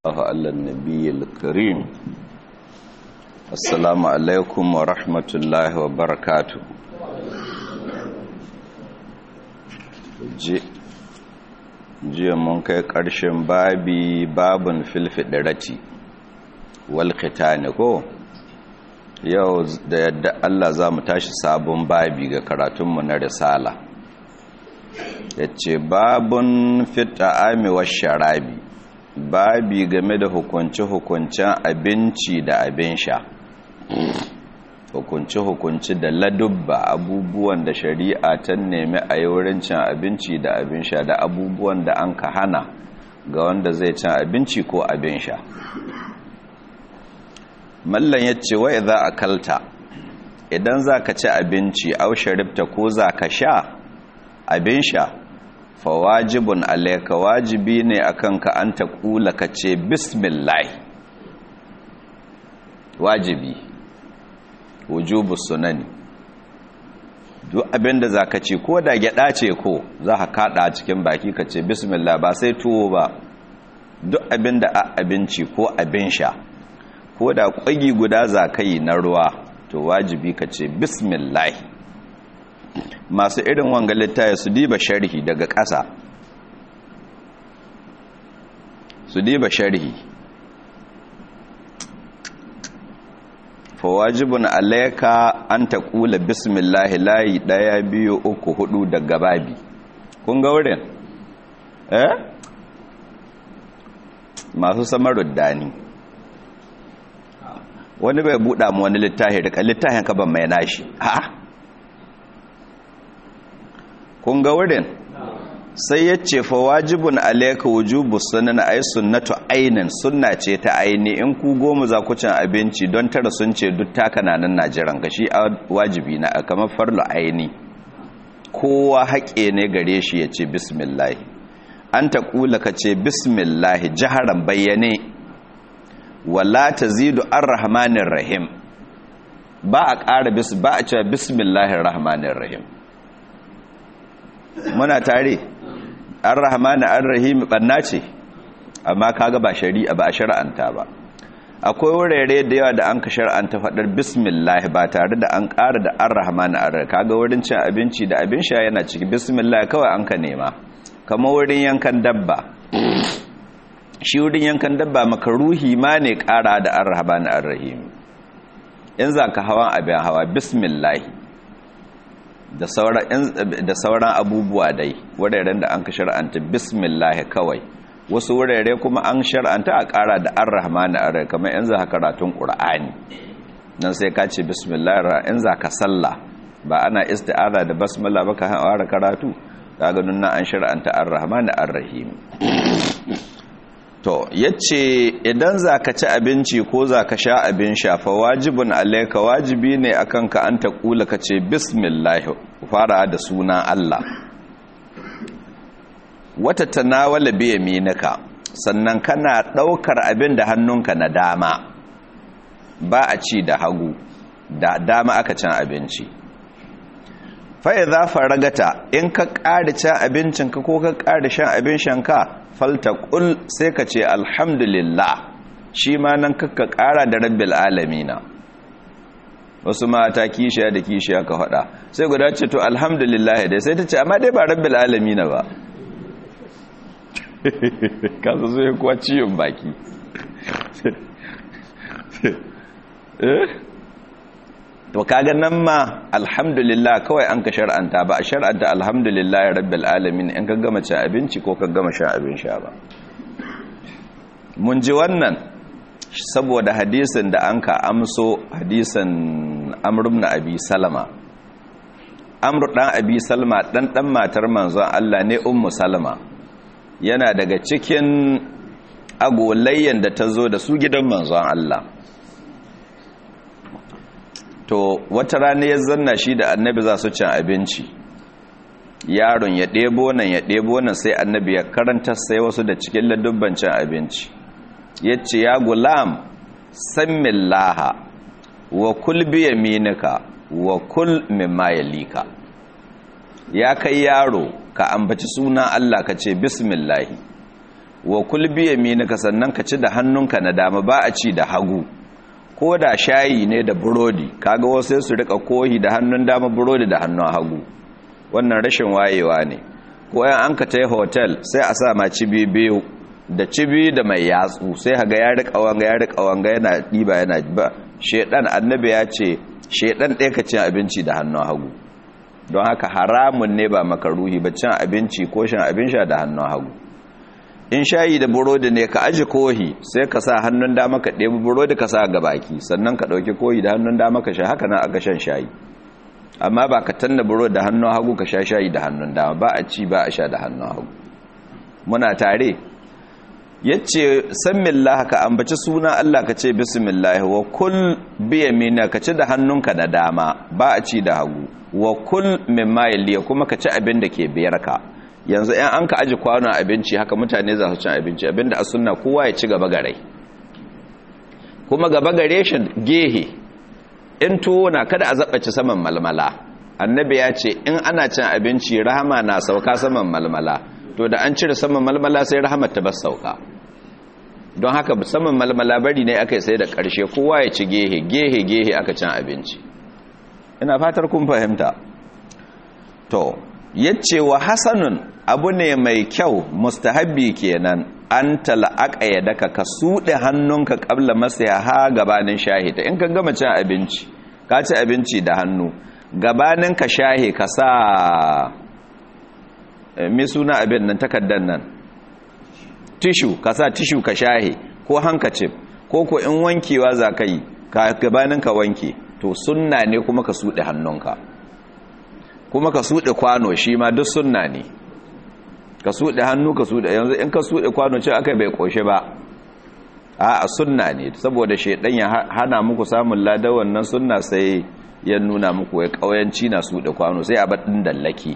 الله على النبي الكريم السلام عليكم ورحمة الله وبركاته jiya mun kai ƙarshen babi babun filfiɗirati wal khitani ko yau da yadda Allah za mu tashi sabon babi ga karatunmu na risala ya ce babun fita'ami wa sharabi babi game da hukunce-hukuncen abinci da abin sha hukunce-hukunce da ladubba abubuwan da shari'a ta nemi a yi wurin cin abinci da abin sha da abubuwan da an ka hana ga wanda zai cin abinci ko abin sha mallan ya ce wa za a kalta idan za ka ci abinci au sharifta ko za ka sha abin sha fa wajibun alaika wajibi ne akan ka an ta kula ka ce bismillah wajibi wujubu sunani duk abinda za ka ce ko da gyada ce ko za ka kada cikin baki ka ce bismillah ba sai tuwo ba duk abinda a abinci ko abin sha ko da kwagi guda za ka yi na ruwa to wajibi ka ce bismillah masu irin wanga littaya su diba sharhi daga ƙasa su diba sharhi fawajibun alaika an ta kula bismillahi layi ɗaya biyu uku hudu daga babi kun ga wurin eh masu samarud dani wani bai buɗa mu wani littafi daga littafin ka ban mai nashi ha kun ga wurin sai ya ce fa wajibun alayka wujubu sunan ay sunnatu ainin sunna ce ta aini in ku goma za ku cin abinci don tara sun ce duk taka nan najiran ka shi wajibi na kamar farlu aini kowa haƙe ne gare shi ya ce bismillah an ta kula ka ce bismillah jaharan bayyane wala tazidu arrahmanir rahim ba a ƙara bis ba a cewa bismillahir rahmanir rahim muna tare ar-rahman ar-rahim banna ce amma kaga ba shari'a ba a shar'anta ba akwai wurare da yawa da an ka shar'anta fadar bismillah ba tare da an ƙara da ar-rahman ar-rahim kaga wurin cin abinci da abin sha yana ciki bismillah kawai an ka nema kamar wurin yankan dabba shi wurin yankan dabba makaruhi ma ne ƙara da ar-rahman ar-rahim in za ka hawan abin hawa bismillah da sauran abubuwa dai wuraren da an ka shar'anta bismillah kawai wasu wurare kuma an shar'anta a ƙara da an rahmanu a kamar yanzu haka karatun ƙur'ani nan sai ka ce bismillah in za ka sallah ba ana isti'aza da basmala ba ka hawara karatu ga ganin nan an shar'anta an rahmanu an rahim to yace idan zaka ci abinci ko zaka sha abin sha fa wajibun alayka wajibi ne akan ka an ta kula ka ce bismillah fara da sunan Allah wata tanawala bi yaminika sannan kana daukar abin da hannunka na dama ba a ci da hagu da dama aka cin abinci fa idza faragata in ka ƙara cin abincinka ko ka ƙara shan abin shanka faltaqul sai ka ce alhamdulillah shi ma nan kakka ƙara da rabbil alamina wasu mata kishiya da kishiya ka faɗa sai guda ce to alhamdulillah dai sai ta ce amma dai ba rabbil alamina ba kasa zai kuwa ciyon baki to kaga nan ma alhamdulillah kawai an ka shar'anta ba a shar'anta alhamdulillah rabbil alamin in ka gama cin abinci ko ka gama shan abin sha ba mun ji wannan saboda hadisin da an ka amso hadisin amr ibn abi salama amr dan abi salma dan dan matar manzon Allah ne ummu salama yana daga cikin agolayyan da ta zo da su gidan manzon Allah to wata rana ya zanna shi da annabi za su cin abinci yaron ya ɗebo nan ya ɗebo nan sai annabi ya karanta sai wasu da cikin ladubban cin abinci ya ce ya gulam sammin laha wa kul biya minika wa kul mimma yalika ya kai yaro ka ambaci suna Allah ka ce bismillahi wa kulbi yaminika sannan ka ci da hannunka na dama ba a ci da hagu ko da shayi ne da burodi kaga wasu su rika kohi da hannun dama burodi da hannun hagu wannan rashin wayewa ne ko yan an ka tai hotel sai a sa ma cibi biyu da cibi da mai yatsu sai haga ya rika wanga ya rika wanga yana diba yana ba shedan annabi ya ce shedan ɗaya ka cin abinci da hannun hagu don haka haramun ne ba makaruhi ba cin abinci ko shan abin sha da hannun hagu in shayi da burodi ne ka aji kohi sai ka sa hannun dama ka ɗebi burodi ka sa ga baki sannan ka ɗauki kohi da hannun dama ka sha haka nan aka shan shayi amma ba ka tanna burodi da hannun hagu ka sha shayi da hannun dama ba a ci ba a sha da hannun hagu muna tare yace samillah ka ambaci suna Allah ka ce bismillah wa kul bi yamina ka ci da hannunka da dama ba a ci da hagu wa kul mimma yaliya kuma ka ci abin da ke biyar ka yanzu ɗan an ka aji kwanon abinci haka mutane za su cin abinci abinda a sunna kowa ya ci gaba gare kuma gaba gare shi gehe in tuwo na kada a zaɓaci saman malmala annabi ya ce in ana cin abinci rahama na sauka saman malmala to da an cire saman malmala sai rahamar ta bar sauka don haka saman malmala bari ne aka sai da ƙarshe kowa ya ci gehe gehe gehe aka cin abinci ina fatar kun fahimta to yace wa hasanun abu ne mai kyau mustahabbi kenan an tal'aqa yadaka ka sude hannunka qabla masaha gabanin shahita in ka gama cin abinci ka ci abinci da hannu gabanin ka shahe ka sa me suna abin nan takaddan nan tishu ka sa tishu ka shahe ko hankacif ko ko in wankewa za ka yi ka gabanin ka wanke to sunna ne kuma ka sude hannunka kuma ka suɗe kwano shi ma duk sunna ne ka suɗe hannu ka suɗe yanzu in ka suɗe kwano ce aka bai ƙoshe ba a a sunna ne saboda shaidan ya hana muku samun ladar wannan sunna sai ya nuna muku ya ƙauyanci na suɗe kwano sai a baɗin dallaki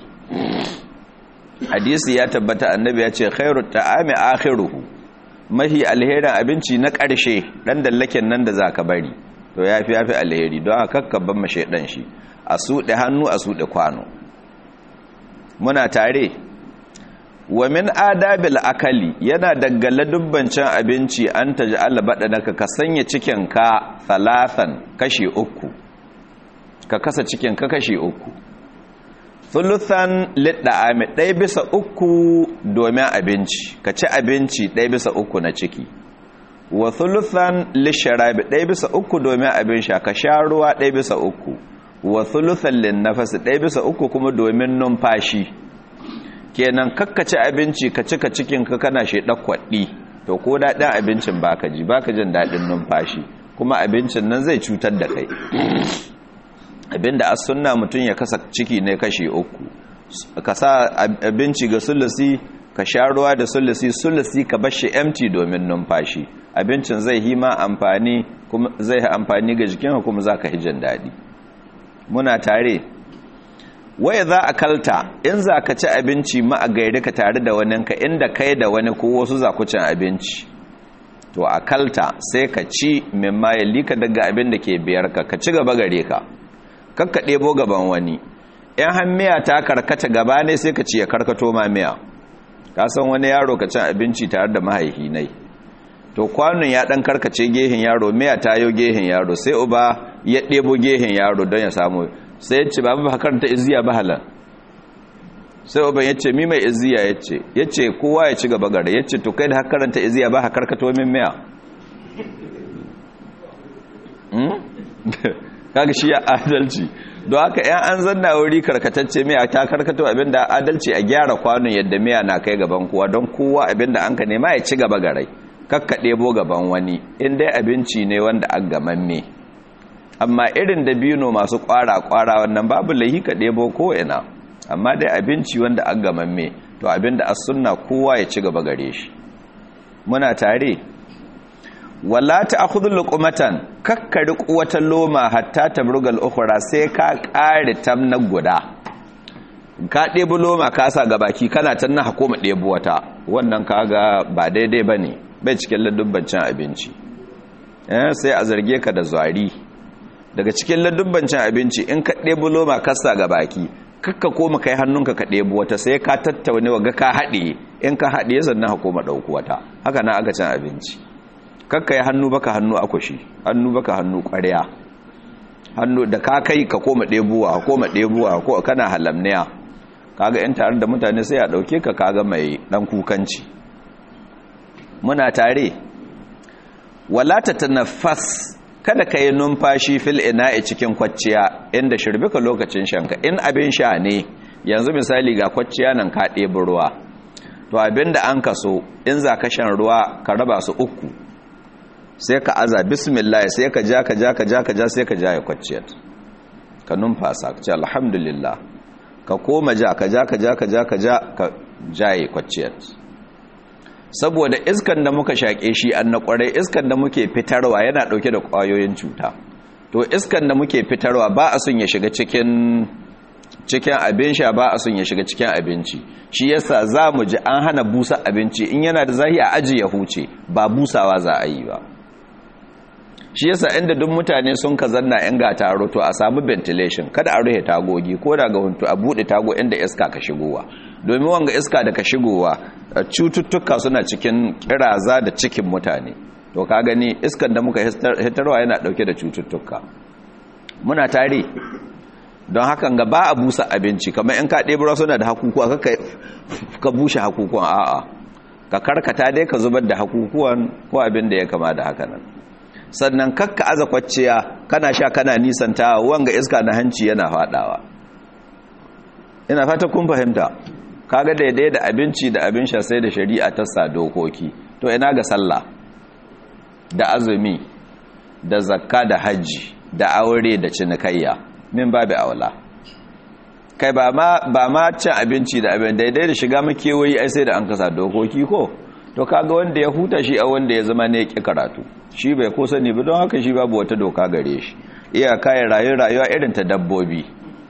hadisi ya tabbata annabi ya ce khairu ta'ami akhiruhu mahi alherin abinci na ƙarshe ɗan dallaken nan da zaka bari to yafi yafi alheri don haka kakkaban ma shaidan shi a suɗe hannu a suɗe kwano muna tare wa min adabil akali yana daggala dubbancin abinci an ta ji alabaɗanaka ka sanya cikinka talatan kashi uku ka kasa cikinka kashi uku thuluthan lidda'ami ɗaya bisa uku domin abinci ka ci abinci ɗaya bisa uku na ciki wa thuluthan lisharabi ɗaya bisa uku domin abin sha ka sha ruwa ɗaya bisa uku wa thuluthan linnafasi ɗaya bisa uku kuma domin numfashi kenan kakkaci abinci ka cika cikin ka kana shi kwaɗi to ko daɗin abincin baka ji baka jin daɗin numfashi kuma abincin nan zai cutar da kai abinda as sunna mutum ya kasa ciki ne kashi uku ka sa abinci ga sulusi ka sha ruwa da sulusi sulusi ka bar shi empty domin numfashi abincin zai hima amfani kuma zai amfani ga jikinka kuma zaka hijin daɗi muna tare waya za a kalta in za ka ci abinci ma a gairi ka tare da waninka inda kai da wani ko wasu za ku cin abinci to a kalta sai ka ci mimma ya lika daga abin da ke biyar ka ka ci gaba gare ka kakka ɗebo gaban wani in hammiya ta karkata gaba ne sai ka ci ya karkato ma miya ka san wani yaro ka cin abinci tare da mahaihi nai to kwanon ya ɗan karkace gehen yaro miya ta yau gehen yaro sai uba ya ɗebo gehen yaro don ya samu sai ya ce babu ba karanta iziya ba halar sai uban ya ce mi mai iziya ya ce ya ce kowa ya ci gaba gare ya ce to kai da karanta iziya ba karkato min miya kaga shi ya adalci don haka yan an zanna wuri karkatacce miya ta karkato abinda adalci a gyara kwanon yadda miya na kai gaban kowa don kowa abinda an ka nema ya ci gaba gare kakka ɗebo gaban wani in dai abinci ne wanda an gamamme amma irin da bino masu kwara-kwara wannan babu lahi ka ɗebo ko'ina amma dai abinci wanda an gamamme to abinda as sunna kowa ya ci gaba gare shi muna tare wala ta akhudhu luqmatan kakkari wata loma hatta tabrugal ukhra sai ka kare tamna guda ka ɗebo loma ka sa ga baki kana tanna hakoma ɗebo wata wannan kaga ba daidai bane bai cikin ladubbancin abinci sai a zarge ka da zwari daga cikin ladubbancin abinci in ka ɗebo loma kasa ga baki kakka koma kai hannunka ka ɗebi wata sai ka tattaune wa ga ka haɗe in ka haɗe sannan ka koma ɗauku wata haka na aka cin abinci kakka yi hannu baka hannu akwashi hannu baka hannu ƙwarya hannu da ka kai ka koma ɗebuwa ka koma ɗebuwa ko kana halamniya kaga yan tare da mutane sai a ɗauke ka kaga mai ɗan kukanci muna tare wala ta tanaffas kada ka yi numfashi fil ina'i cikin kwacciya inda shirbika lokacin shanka in abin sha ne yanzu misali ga kwacciya nan ka ɗebi ruwa to abin da an kaso in za ka shan ruwa ka raba su uku sai ka aza bismillah sai ka ja ka ja ka ja ka ja sai ka ja ya kwacciyar ka numfasa ka ce alhamdulillah ka koma ja ka ja ka ja ka ja ka ja ka ja ya kwacciyar saboda iskan da muka shaƙe shi an na ƙwarai iskan da muke fitarwa yana ɗauke da ƙwayoyin cuta to iskan da muke fitarwa ba a sun ya shiga cikin cikin abin sha ba a sun ya shiga cikin abinci shi yasa za mu ji an hana busa abinci in yana da zahi a aji ya huce ba busawa za a yi ba shi yasa inda duk mutane sun ka zanna in ga taro to a samu ventilation kada a rufe tagogi ko daga huntu a buɗe tago inda iska ka shigowa domin wanga iska da ka shigowa cututtuka suna cikin kiraza da cikin mutane to ka gani iskan da muka hitarwa yana dauke da cututtuka muna tare don hakan ga ba a busa abinci kamar in ka ɗebura suna da hakukuwa ka bushe hakukuwan a'a ka karkata dai ka zubar da hakukuwan ko abin da ya kama da haka nan sannan kakka aza kwacciya kana sha kana nisanta wanga iska na hanci yana faɗawa ina fata kun fahimta kaga daidai da abinci da abin sha sai da shari'a ta sa dokoki to ina ga sallah da azumi da zakka da hajji da aure da cinikayya min babu aula kai ba ma ba ma cin abinci da abin daidai da shiga makewayi ai sai da an kasa dokoki ko to kaga wanda ya huta shi a wanda ya zama ne ya karatu shi bai ko sani ba don haka shi babu wata doka gare shi iyaka ya rayu rayuwa irin ta dabbobi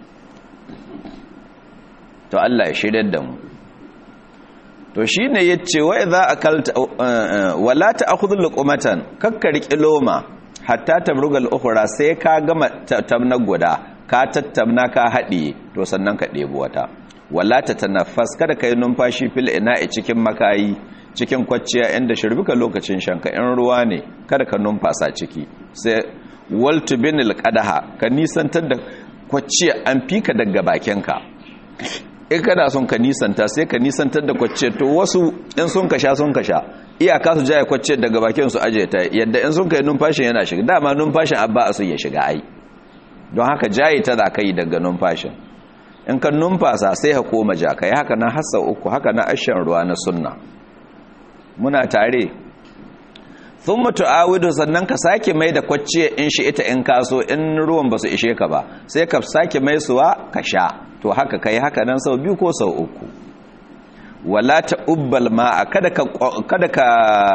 to Allah ya shirya da mu to shine yace wa idza akalta wala ta'khudhu luqmatan kakkar kiloma hatta tabruga al-ukhra sai ka gama tamna guda ka tattamna ka haɗiye to sannan ka ɗebi wata wala ta tanaffas kada kai numfashi fil ina'i cikin makayi cikin kwacciya inda shirbika lokacin shanka in ruwa ne kada ka numfasa ciki sai waltu binil qadaha ka nisantar da kwacciya an fika daga bakinka in kana son ka nisanta sai ka nisantar da kwacce to wasu in sun ka sha sun ka sha iyaka su jaya kwacce daga bakin su aje ta yadda in sun kai numfashin yana shiga dama numfashin abba a su ya shiga ai don haka jaye ta za ka yi daga numfashin in ka numfasa sai ka koma ja ka yi haka na hassa uku haka na ashen ruwa na sunna muna tare sun mutu awidu sannan ka sake mai da kwacce in shi ita in kaso in ruwan ba su ishe ka ba sai ka sake mai suwa ka sha to haka kai haka nan sau biyu ko sau uku wala ta ubbal ma'a kada ka kada ka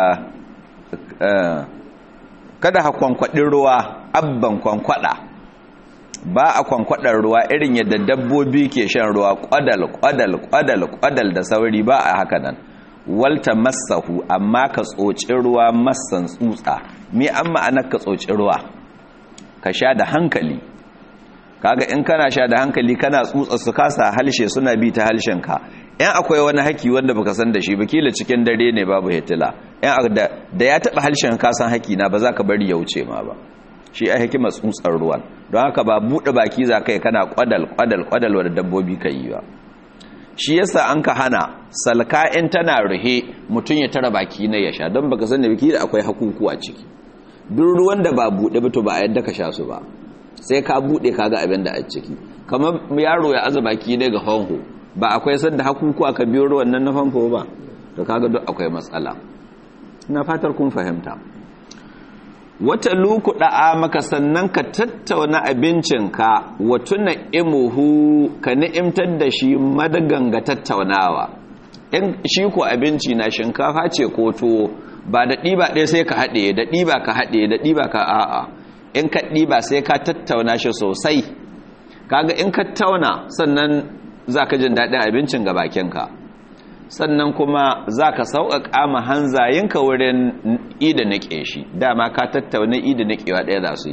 kada ha kwankwadin ruwa abban kwankwada ba a kwankwadar ruwa irin yadda dabbobi ke shan ruwa kwadal kwadal kwadal kwadal da sauri ba a haka nan walta masahu amma ka tsoci ruwa masan tsutsa me an ma'anar ka tsoci ruwa ka sha da hankali kaga in kana sha da hankali kana tsutsa su kasa halshe suna bi ta halshenka yan akwai wani haki wanda baka san da shi ba kila cikin dare ne babu hitila yan da, da ya taba halshen ka san haki na ba za ka bari ya wuce ma ba shi ai hikimar tsutsar ruwan don haka ba bude baki za kai kana kwadal kwadal kwadal wa dabbobi ka yi ba shi yasa an ka hana salka in tana ruhe mutum ya tara baki na ya sha don baka san da biki da akwai hakuku a ciki duk ruwan da ba bude ba to ba a yadda ka sha su ba sai ka bude kaga abin da a ciki kamar yaro ya aza baki ne ga fanfo ba akwai sanda hakuku aka biyo ruwan nan na famfo ba to kaga duk akwai matsala ina fatar kun fahimta wata luku da'a maka sannan ka tattauna abincinka wa tuna imuhu ka ni'imtar da shi madaganga tattaunawa in shi ko abinci na shinkafa ce ko tuwo ba da ɗiba ɗaya sai ka haɗe da ɗiba ka haɗe da ɗiba ka a'a in ka ɗiba sai ka tattauna shi sosai kaga in ka tauna sannan za ka jin daɗin abincin ga bakinka sannan kuma za ka sauƙaƙa ma hanzayinka wurin ida niƙe shi dama ka tattauna ida niƙewa ɗaya za su yi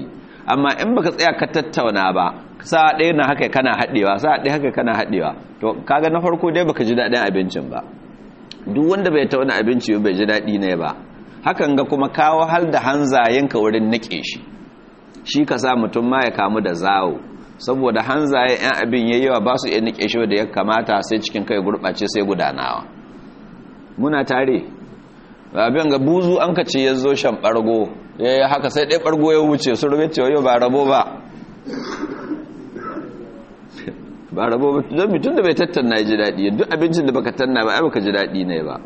amma in baka tsaya ka tattauna ba sa ɗaya na haka kana haɗewa sa ɗaya haka kana haɗewa to kaga na farko dai baka ji daɗin abincin ba duk wanda bai tauna abinci bai ji daɗi ne ba hakan ga kuma kawo hal da hanzayenka wurin nike shi shi ka sa mutum ma ya kamu da zawo saboda hanzaye yan abin yayi yawa ba su iya nike shi da ya kamata sai cikin kai gurɓace sai gudanawa muna tare abin ga buzu an ka ce ya zo shan ɓargo ya yi haka sai ɗaya ɓargo ya wuce su rube cewa yau ba rabo ba ba rabo ba don mutum da bai tattauna ya ji daɗi duk abincin da baka tanna ba ai baka ji daɗi ne ba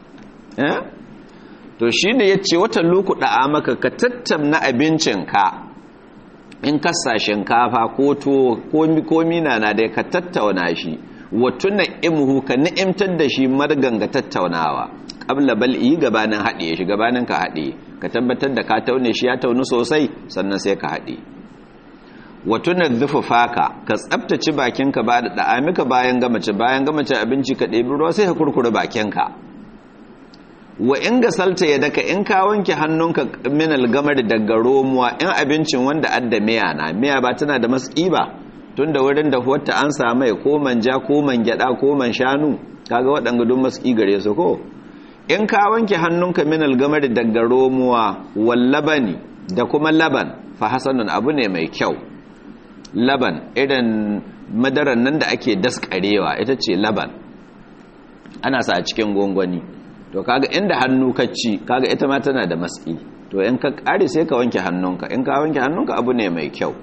to shi ne ya ce watan loku ɗa'a maka ka tattauna abincinka in kasa shinkafa ko to ko mina na dai ka tattauna shi wato na imhu ka ni'imtar da shi marganga tattaunawa ƙabla bal'i gabanin haɗe shi gabanin ka haɗe ka tabbatar da ka taune shi ya taunu sosai sannan sai ka haɗe wato na zufufaka ka tsabtace bakinka ba da ɗa'amika bayan gamace bayan gamace abinci ka ɗebi ruwa sai ka kurkure bakinka wa in ga salta ya daka in ka wanke hannunka min algamar daga romuwa in abincin wanda adda miya na miya ba tana da matsi ba tun da wurin da wata an samai ko manja ko man gyada ko man shanu kaga waɗanga duk matsi gare su ko in ka wanke hannunka min algamar daga romuwa wal labani da kuma laban fa hasanun abu ne mai kyau laban irin madaran nan da ake daskarewa ita ce laban ana sa a cikin gongoni to kaga inda hannu ka ci kaga ita ma tana da matsi to in ka kare sai ka wanke hannunka in ka wanke hannunka abu ne mai kyau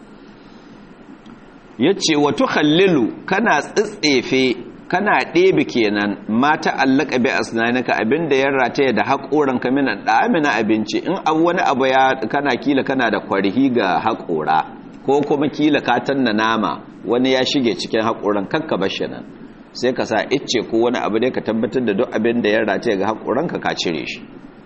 yace wa tukhallilu kana tsitsefe kana ɗebe kenan mata allaka bi asnanaka abinda ya rataye da haƙoran ka minan na abinci in abu wani abu ya kana kila kana da kwarhi ga haƙora ko kuma kila ka tanna nama wani ya shige cikin haƙoran kakka bashi nan sai ka sa icce ko wani abu dai ka tabbatar da duk abin da ya race ga haƙuranka ka cire shi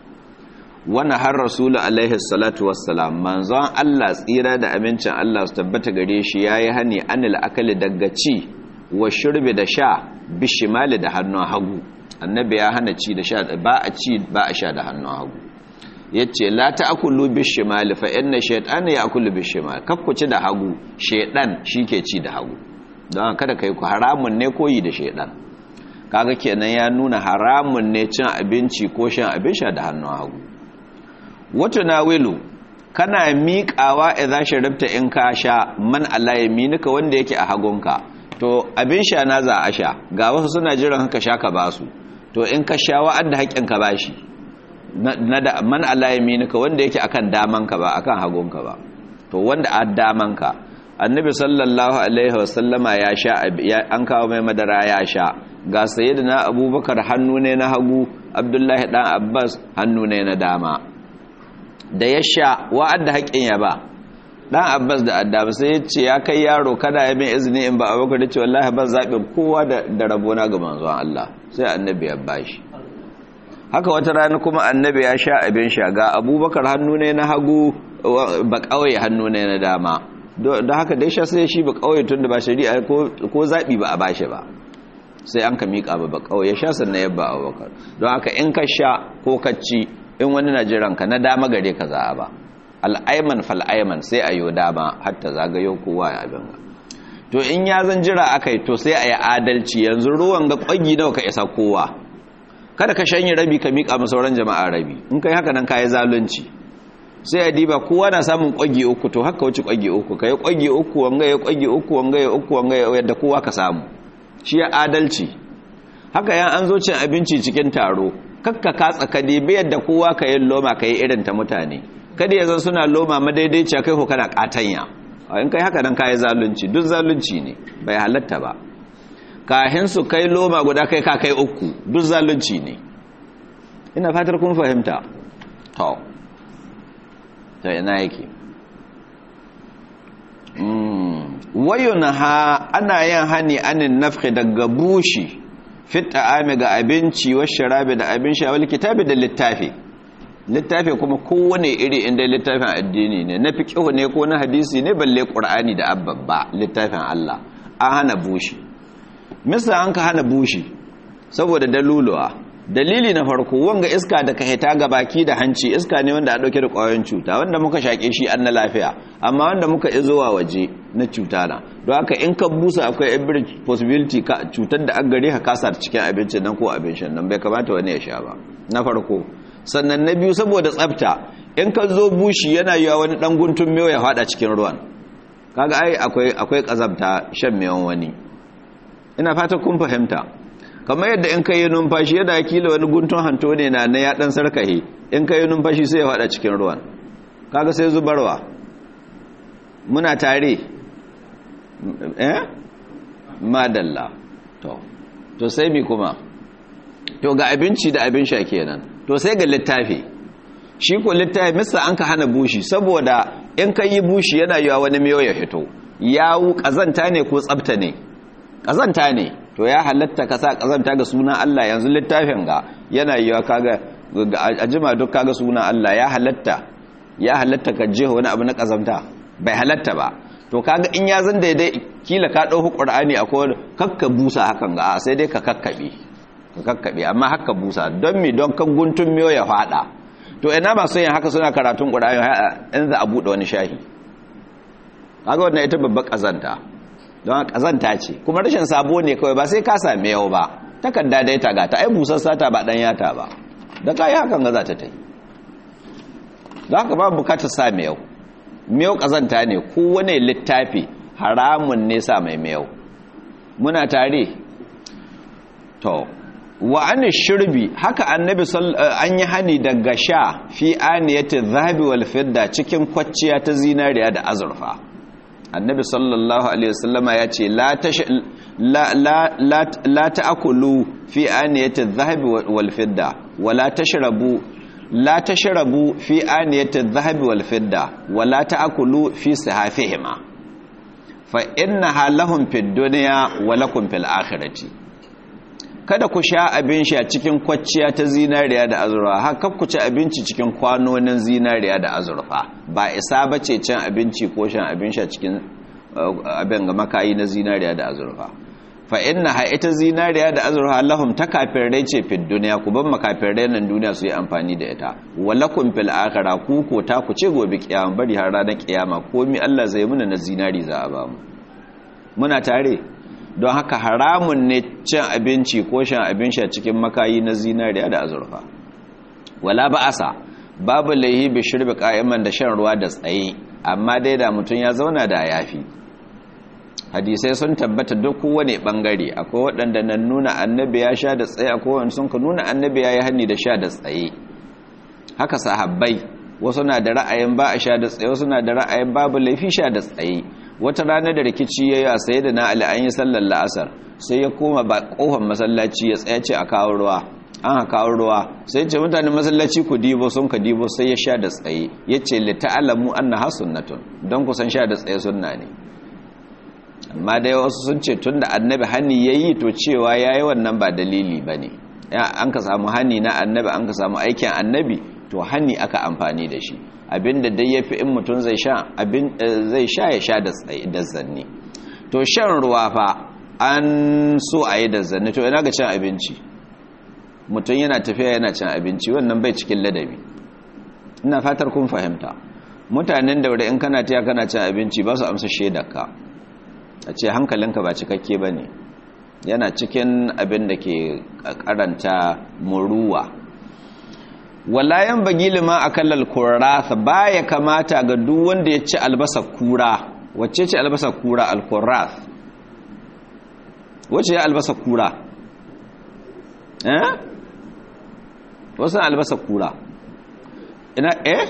wani har rasulu alaihi salatu wassalam manzon Allah tsira da amincin Allah su tabbata gare shi ya yi hani anil akali daga ci wa shirbi da sha bishimali da hannun hagu annabi ya hana ci da sha ba a ci ba a sha da hannun hagu ya ce la ta akulu bishimali fa inna shaitan ya akulu bishimali kakku ci da hagu shaitan shi ke ci da hagu don kada ka yi ku haramun ne koyi da shaidan kaga kenan ya nuna haramun ne cin abinci ko shan abin sha da hannun hagu wato na wilu kana miƙawa idan sharibta in ka sha man Allah ya minika wanda yake a hagunka to abin sha na za a sha ga wasu suna jiran haka sha ka basu to in ka sha wa'ad da haƙƙin ka bashi na da man Allah ya minika wanda yake akan damanka ba akan hagunka ba to wanda a damanka annabi sallallahu alaihi wasallama ya sha an kawo mai madara ya sha ga sayyidina abubakar hannu ne na hagu abdullahi dan abbas hannu ne na dama da ya sha wa'adda haƙin ya ba dan abbas da addaba sai ya ce ya kai yaro kada ya bin izini in ba abubakar da ce wallahi ban zaɓin kowa da rabona ga manzon Allah sai annabi ya bashi haka wata rana kuma annabi ya sha abin sha ga abubakar hannu ne na hagu ba kawai hannu ne na dama don haka dai sha sai shi ba kawai tun da ba shari'a ko zaɓi ba a bashi ba sai an ka miƙa ba ba kawai ya sha sannan yabba abubakar don haka in ka sha ko ka ci in wani na jiranka na dama gare ka za a ba al'aiman fal'aiman sai a yi dama hatta zagayo kowa ya abin ga to in ya zan jira aka yi to sai a yi adalci yanzu ruwan ga ƙwagi nawa ka isa kowa kada ka shanye rabi ka miƙa masauran jama'a rabi in kai haka nan ka yi zalunci sai a diba kowa na samun ƙwagi uku to haka wuce ƙwagi uku ka yi ƙwagi uku wanga ya ƙwagi uku wanga ya uku wanga ya yadda kowa ka samu shi ya adalci haka yan an zo cin abinci cikin taro kakka katsa ka dibi yadda kowa ka yi loma ka yi irin ta mutane kada ya zan suna loma madaidaiciya kai ko kana katanya in kai haka nan ka yi zalunci duk zalunci ne bai halatta ba kahin su kai loma guda kai ka kai uku duk zalunci ne ina fatar kun fahimta to to ina yake wayun ha ana yin hani anin nafhi daga bushi fit ta'ami ga abinci wa sharabi da abin sha wal kitabi da littafi littafi kuma kowane iri inda littafin addini ne na fiqh ne ko na hadisi ne balle qur'ani da abbabba littafin Allah an hana bushi misa an ka hana bushi saboda daluluwa dalili na farko wanga iska da ka hita ga baki da hanci iska ne wanda a dauke da kwayoyin cuta wanda muka shake shi an na lafiya amma wanda muka izowa waje na cuta na don haka in ka busa akwai every possibility ka cutar da an gare ka kasa cikin abincin nan ko abincin nan bai kamata wani ya sha ba na farko sannan na biyu saboda tsafta in ka zo bushi yana yiwa wani dan guntun mewa ya fada cikin ruwan kaga ai akwai akwai kazabta shan mewan wani ina fata kun fahimta kamar yadda in kai numfashi yadda kila wani guntun hanto ne na na ya dan sarkahe in kai numfashi sai ya fada cikin ruwan kaga sai zubarwa muna tare eh madalla to to sai mi kuma to ga abinci da abin sha kenan to sai ga littafi shi ko littafi misa an ka hana bushi saboda in ka yi bushi yana yiwa wani miyo ya fito yawu kazanta ne ko tsabta ne kazanta ne to ya halatta ka sa kazanta ga sunan Allah yanzu littafin ga yana yiwa kaga a jima duk kaga sunan Allah ya halatta ya halatta ka je wani abu na kazanta bai halatta ba to kaga in ya zan daidai kila ka dauki qur'ani akwai kakka busa hakan ga sai dai ka kakkabe ka kakkabe amma haka busa don mi don kan guntun miyo ya fada to ina masu yin haka suna karatun qur'ani in za a bude wani shahi kaga wannan ita babbar kazanta don kazanta ce kuma rashin sabo ne kawai ba sai ka same yau ba takarda dai ta gata ai busar sata ba dan yata ba da kai hakan ga za ta tai don haka ba bukatar sa yau miyau kazanta ne kowane littafi haramun ne sa mai miyau muna tare to wa an shirbi haka annabi an yi hani daga sha fi aniyati zahabi wal fidda cikin kwacciya ta zinariya da azurfa annabi sallallahu alaihi wasallama ya ce la ta'kulu fi aniyati zahabi wal fidda wala tashrabu la tashrabu fi aniyati adh-dhahabi wal fidda wa la ta'kulu fi sihafihima fa innaha lahum fid dunya wa lakum fil akhirati kada ku sha abin sha cikin kwacciya ta zinariya da azurfa haka ku ci abinci cikin kwanonin zinariya da azurfa ba isa bace cin abinci ko shan abin sha cikin abin ga makayi na zinariya da azurfa fa inna ha ita zinariya da azurfa lahum ta kafirai ce fid duniya ku ban makafirai nan duniya su yi amfani da ita walakum fil akhirah ku ko ta ku ce gobe kiyama bari har ranar kiyama komi Allah zai muna na zinari za a ba mu muna tare don haka haramun ne cin abinci ko shan abin sha cikin makayi na zinariya da azurfa wala ba'asa babu laihi bi shirbi qa'iman da shan ruwa da tsaye amma dai da mutum ya zauna da yafi hadisai sun tabbata duk kowane bangare akwai waɗanda nan nuna annabi ya sha da tsaye akwai wanda sun ka nuna annabi ya yi hanni da sha da tsaye haka sahabbai wasu na da ra'ayin ba a sha da tsaye wasu na da ra'ayin babu laifi sha da tsaye wata rana da rikici ya yi a saye da na ali an yi sallar la'asar sai ya koma ba kofar masallaci ya tsaye ce a kawo ruwa an ha kawo ruwa sai ce mutanen masallaci ku dibo sun ka dibo sai ya sha da tsaye ya ce lita'alamu annaha sunnatun don kusan sha da tsaye sunna ne amma dai wasu sun ce tun da annabi hani ya yi to cewa ya yi wannan ba dalili ba ne an ka samu hani na annabi an ka samu aikin annabi to hani aka amfani da shi abinda dai ya fi in mutum zai sha zai sha ya sha da zanni to shan ruwa fa an so a yi da zanni to yana ga cin abinci mutum yana tafiya yana cin abinci wannan bai cikin ladabi ina fatar kun fahimta mutanen da wuri in kana tiya kana cin abinci ba su amsa shaidarka a ce hankalinka ba cikakke ba ne yana cikin abin da ke karanta muruwa walayan bagili ma a kallal kurrasa ba ya kamata ga duk wanda ya ci albasa kura wacce ce albasa kura alkurras wacce ya albasa kura eh wasu albasa kura ina eh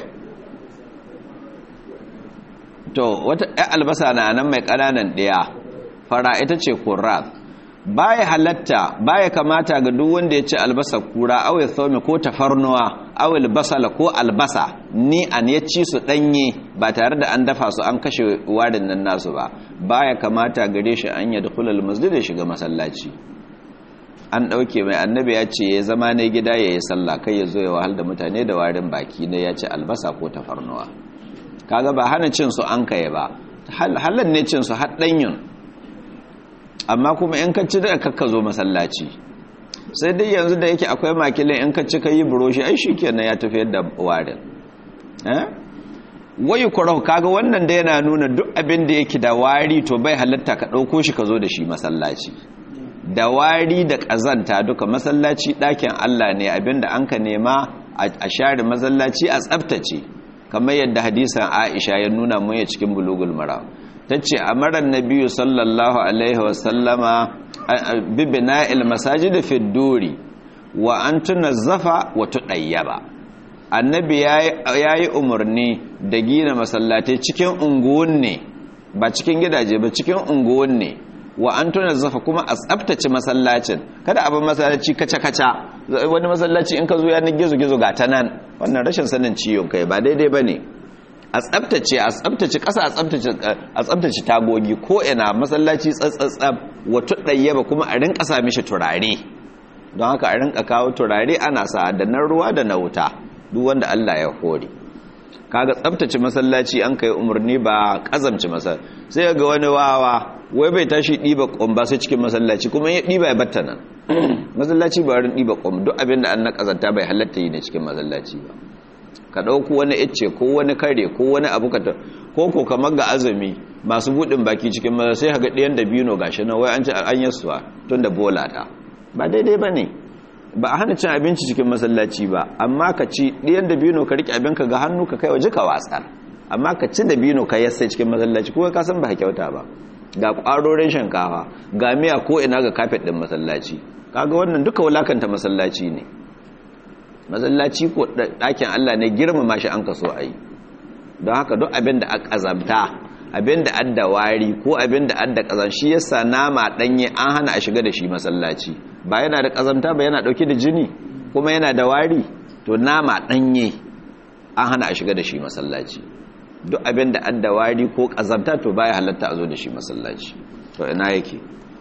to wata ɗaya albasa na nan mai ƙananan ɗaya fara ita ce kurras baya halatta baya kamata ga duk wanda ya ci albasa kura awai tsomi ko tafarnuwa awai basala ko albasa ni an ya ci su ɗanye ba tare da an dafa su an kashe warin nan nasu ba baya kamata gare shi an yadda kulal masjid da shiga masallaci an ɗauke mai annabi ya ce ya zama na gida ya yi sallah kai ya zo ya wahal da mutane da warin baki na ya ci albasa ko tafarnuwa kaga ba hana cin su an kai ba halan ne cin su haɗanyin amma kuma in ka ci da kakka zo masallaci sai dai yanzu da yake akwai makilin in ka ci ka yi buroshi ai shi kenan ya tafi yadda warin wayu kurau kaga wannan da yana nuna duk abin da yake da wari to bai halatta ka ɗauko shi ka zo da shi masallaci da wari da ƙazanta duka masallaci ɗakin Allah ne abin da an ka nema a share masallaci a tsabtace kamar yadda hadisan Aisha ya nuna mu ya cikin bulugul mara ta ce a marar nabiyu sallallahu alaihi wasallama bibina ilmasajid fi duri wa an tunazzafa wa tudayyaba annabi yayi umarni da gina masallatai cikin unguwan ne ba cikin gidaje ba cikin unguwan ne wa an tunazzafa kuma a tsaftace masallacin kada abin masallaci kaca kaca wani masallaci in ka zo yanar gizo gizo ga ta nan wannan rashin sanin ciwon kai ba daidai bane a tsabtace a tsabtace ƙasa a tsabtace tagogi ko ina masallaci tsatsatsab wato ɗayyaba kuma a rinka sa mishi turare don haka a rinka kawo turare ana sa da na ruwa da na wuta duk wanda Allah ya hore kaga tsabtace masallaci an kai umarni ba kazamci masa sai ga wani wawa wai bai tashi ɗiba ƙwamba sai cikin masallaci kuma ya ɗiba ya batta nan masallaci ba wurin ɗiba ƙwamba duk abin da an na ƙazanta bai halatta yi ne cikin masallaci ba ka ɗauku wani icce ko wani kare ko wani abu ka ko ko kamar ga azumi masu buɗin baki cikin maza sai haga ɗiyan da bino gashi na wai an ci an yasuwa tun da bola ta ba daidai ba ne ba a hana cin abinci cikin masallaci ba amma ka ci ɗiyan da bino ka riƙe abinka ga hannu ka kai waje ka watsar amma ka ci da bino ka yassa cikin masallaci ko ka san ba kyauta ba ga ƙwarorin shinkafa ga miya ko ina ga kafet ɗin masallaci kaga wannan duka wulakanta masallaci ne masallaci ko ɗakin Allah ne girmama shi an kaso a yi don haka duk abin da a ƙazamta abin da adda wari ko abin da adda ƙazam shi yasa nama ɗanye an hana a shiga da shi masallaci ba yana da ƙazamta ba yana ɗauke da jini kuma yana da wari to nama ɗanye an hana a shiga da shi masallaci duk abin da adda wari ko ƙazamta to baya halatta a zo da shi masallaci to ina yake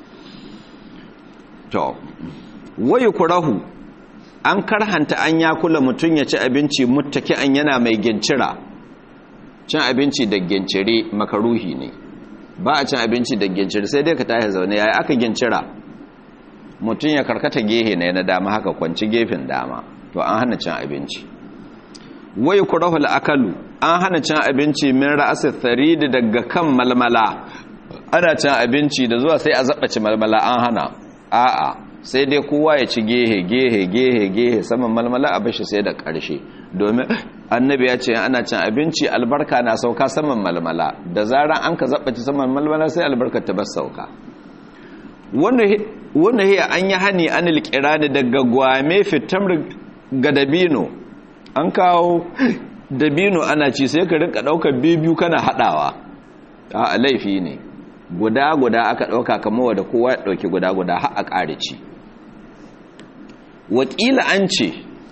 to wayu kurahu an karhanta an ya kula mutum ya ci abinci muttaki an yana mai gincira cin abinci da gincire makaruhi ne ba a cin abinci da gincire sai dai ka tashi zaune yayi aka gincira mutum ya karkata gehe ne na dama haka kwanci gefen dama to an hana cin abinci wai kurahu akalu an hana cin abinci min ra'asa tharid daga kan malmala ana cin abinci da zuwa sai a zabace malmala an hana a'a sai dai kowa ya ci gehe gehe gehe gehe saman malmala a bashi sai da ƙarshe domin annabi ya ce ana cin abinci albarka na sauka saman malmala da zaran an ka zaɓaci saman malmala sai albarka ta bar sauka wanda hiya an yi hani an ilkirani daga gwame fitamar ga dabino an kawo dabino ana ci sai ka rinka ɗaukar biyu kana haɗawa a laifi ne guda-guda aka ɗauka kama da kowa ya ɗauki guda-guda har a ƙare ci wakila an ce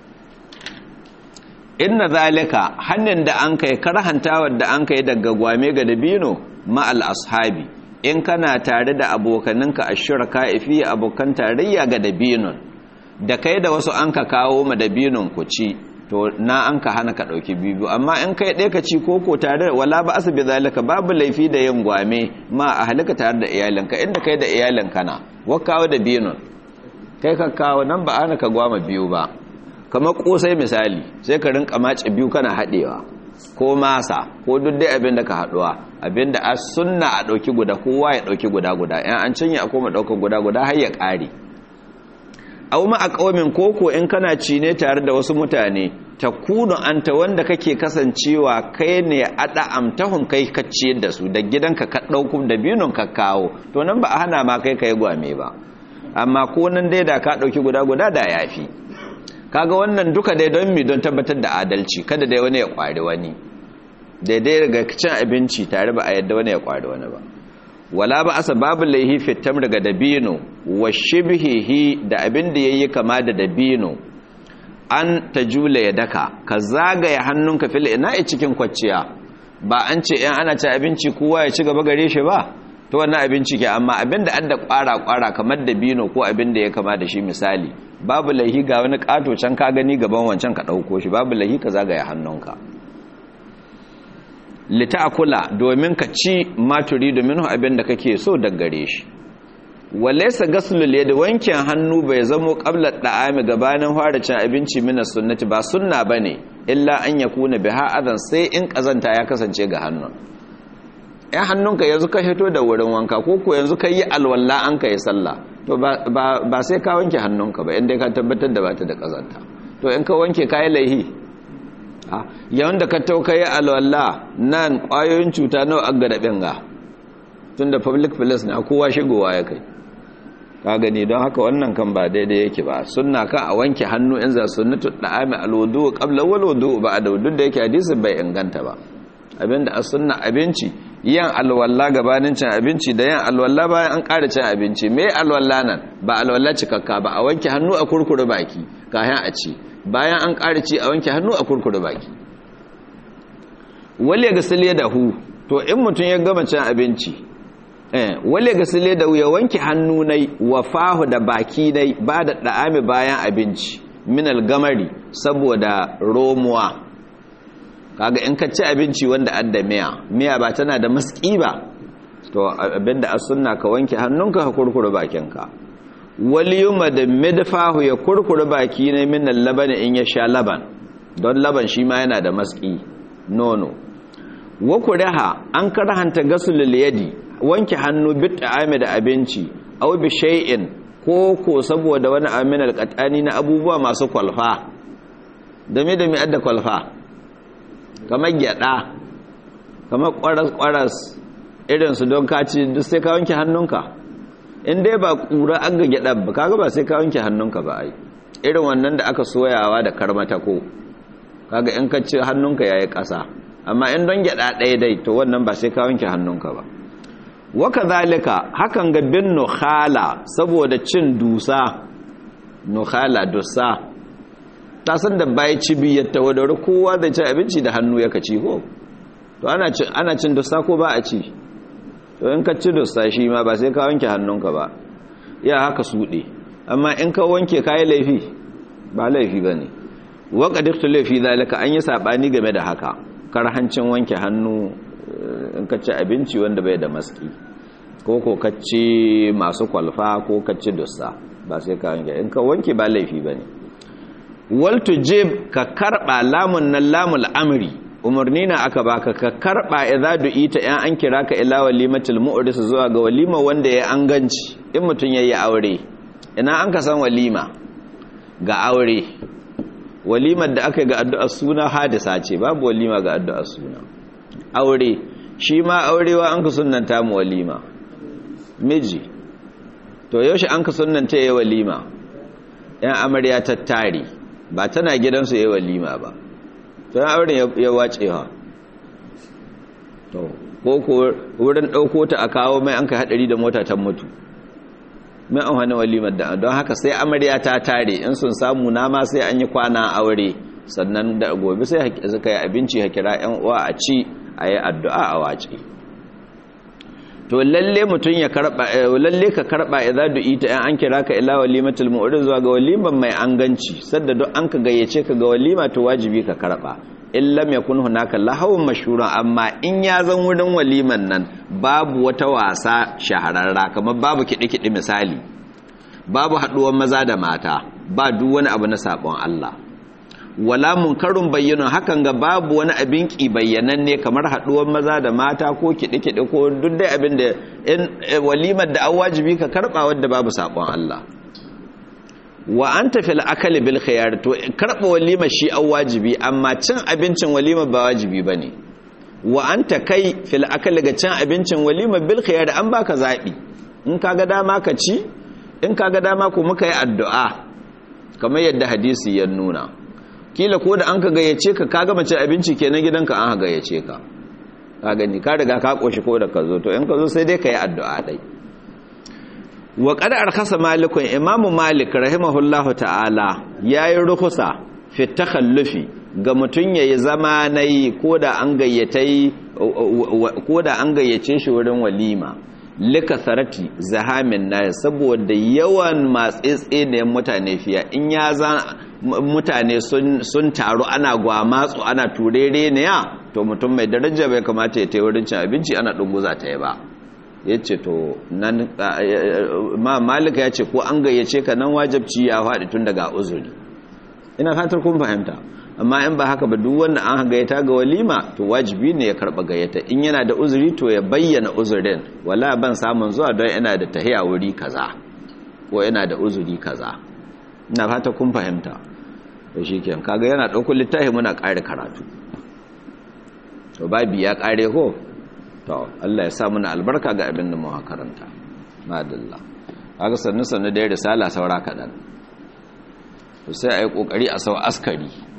inna zalika hannun da an kai karhantawar da an kai daga gwame ga dabino ma'al ashabi in kana tare da abokaninka a shirka ifi abokan tarayya ga dabinon da kai da wasu an ka kawo ma dabinon ku ci to na an ka hana ka ɗauki biyu amma in kai ɗaya ka ci koko tare da wala ba asibi zalika babu laifi da yin gwame ma a halika tare da iyalinka inda kai da iyalinka na wakawa da binon kai ka kawo nan ba ana ka gwama biyu ba kamar kosai misali sai ka rinka mace biyu kana haɗewa ko masa ko duk dai abin da ka haɗuwa abin da a sunna a ɗauki guda kowa ya ɗauki guda guda yan an cinye a koma ɗaukar guda guda har ya ƙare au ma a ƙaumin koko in kana ci ne tare da wasu mutane ta kuno anta wanda kake kasancewa kai ne ada amtahun kai ka ciyar da su da gidanka ka ɗauku da biyun ka kawo to nan ba a hana ma kai ka yi gwame ba amma ko nan dai da ka ɗauki guda guda da yafi kaga wannan duka dai don mi don tabbatar da adalci kada dai wani ya kwari wani daidai daga cin abinci tare ba a yadda wani ya kwari wani ba wala ba asa babu laihi fitam daga dabino wa shibhihi da abin da yayi kama da dabino an tajula ya daka ka zagaya hannunka fil ina cikin kwacciya ba an ce in ana ci abinci kowa ya ci gaba gare shi ba to wannan abinci ke amma abin da adda kwara kwara kamar dabino ko abin da ya kama da shi misali babu laihi ga wani kato can ka gani gaban wancan ka dauko shi babu laihi ka zagaya hannunka lita'kula domin ka ci maturi domin abin da kake so daga gare shi walaysa ghaslul yadi wankin hannu bai zamo qabla da'ami gabanin fara cin abinci mina sunnati ba sunna bane illa an yakuna biha adan sai in kazanta ya kasance ga hannun ɗan hannunka yanzu ka hito da wurin wanka ko ko yanzu ka yi alwala an ka yi sallah to ba sai ka wanke hannunka ba inda ka tabbatar da ba ta da kazanta to in ka wanke ka yi laihi yawan da ka tauka yi alwala nan ƙwayoyin cuta nawa an gada ɓinga tun da public place na kowa shigowa ya kai ka gani don haka wannan kan ba daidai yake ba sunna kan a wanke hannu in za sunnatu da'ami alwudu qabla wal wudu ba da duk da yake hadisin bai inganta ba abinda a sunna abinci yan alwala gabanin cin abinci da yan alwala bayan an ƙara cin abinci me alwala nan ba alwala cikakka ba a wanke hannu a kurkure baki kayan a ci bayan an ƙara ci a wanke hannu a kurkure baki wale ga sile da hu to in mutum ya gama cin abinci eh wale ga sile da hu ya wanke hannu nai wa fahu da baki nai ba da da'ami bayan abinci minal gamari saboda romuwa kaga in ka ci abinci wanda adda miya miya ba tana da maski ba to abinda as sunna ka wanke hannunka ka kurkure bakinka wal yuma da midfahu ya kurkure baki ne min laban in ya sha laban don laban shi ma yana da maski nono wa kuriha an karhanta gasulul yadi wanke hannu bit ta'ami da abinci aw bi shay'in ko ko saboda wani aminal qatani na abubuwa masu kwalfa da me da me adda kwalfa kamar gyada kamar kwaras-kwaras irinsu don kaci duk sai ka wanke hannunka in dai ba kura an ga gyada ba kaga ba sai ka wanke hannunka ba ai irin wannan da aka soyawa da karmata ko kaga in ka ci hannunka yayi ƙasa amma in don gyada ɗaya dai to wannan ba sai ka wanke hannunka ba waka zalika hakan ga bin nukhala saboda cin dusa nukhala dusa ta san da bai ci biyar ta wadda kowa zai ci abinci da hannu ya kaci ko to ana cin dusta ko ba a ci to in ka ci dusta shi ma ba sai ka wanke hannunka ba ya haka suɗe amma in ka wanke kayi laifi ba laifi ba ne waka dukkan laifi zalika an yi saɓani game da haka karhancin wanke hannu in ka ci abinci wanda bai da maski ko ko ka ci masu kwalfa ko ka ci dusta ba sai ka wanke in ka wanke ba laifi ba ne waltu jib ka karba lamun nan lamul amri umarni na aka baka ka karba idza du'ita yan an kira ka ila walimatul mu'ris zuwa ga walima wanda ya an ganci in mutun yayi aure ina an ka san walima ga aure walimar da aka ga addu'ar suna hadisa ce babu walima ga addu'ar suna aure shi ma aurewa an ka sunnanta mu walima miji to yaushe an ka sunnanta yayi walima yan amarya tattari ba tana gidansu yi walima ba tana auren ya wace ha to ko ko wurin ɗauko ta a kawo mai an ka haɗari da mota ta mutu mai an hannun walimar da don haka sai amarya ta tare in sun samu nama sai an yi kwana aure sannan da gobe sai suka yi abinci ha kira yan uwa a ci a yi addu'a a wace to lalle mutum ya karba lalle ka karba idza du'ita in an kira ka ila walimatul mu'rid zuwa ga waliman mai anganci sadda duk an ka gayyace ka ga walima to wajibi ka karba in lam yakun hunaka lahawun mashhura amma in ya zan wurin waliman nan babu wata wasa shahararra kamar babu kidi kidi misali babu haduwar maza da mata ba duk wani abu na sabon Allah wala munkarun bayyana hakan ga babu wani abin ki bayyananne kamar haduwar maza da mata ko kiɗe-kiɗe ko duk dai abin da in walimar da an wajibi ka karɓa wadda babu saƙon Allah wa an tafi la'akali bil khiyar to karɓa walimar shi an wajibi amma cin abincin walimar ba wajibi ba ne wa an ta kai fil akali ga cin abincin walimar bil khiyar an baka zaɓi in ka ga dama ka ci in ka ga dama ko muka yi addu'a kamar yadda hadisi ya nuna kila ko da an ka gayyace ka ka gama cin abinci kenan gidanka an gayyace ka ka gani ka riga ka koshi ko da ka zo to in ka zo sai dai ka yi addu'a dai wa qad arkasa malikun imamu malik rahimahullahu ta'ala yayi rukusa fi takhallufi ga mutun yayi zama nayi ko da an gayyatai ko da an gayyace shi wurin walima lika sarati zahamin na saboda yawan matsetse da mutane fiya in ya za mutane sun taru ana gwamatsu ana turere ne ya to mutum mai daraja bai kamata ya tai wurin cin abinci ana dunguza ta yi ba ya ce to nan ma malika ya ce ko an gayyace ka nan wajabci ya faɗi tun daga uzuri ina fatar kun fahimta amma in ba haka ba duk wanda an gayyata ga walima to wajibi ne ya karɓa gayyata in yana da uzuri to ya bayyana uzurin wala ban samun zuwa don yana da tahiya wuri kaza ko yana da uzuri kaza ina fata kun fahimta to shikenan kaga yana ɗaukar littafi muna ƙare karatu to babi ya ƙare ko to Allah ya sa muna albarka ga abin da muka karanta madalla kaga sannu sannu da risala saura kadan to sai ayi kokari a sau askari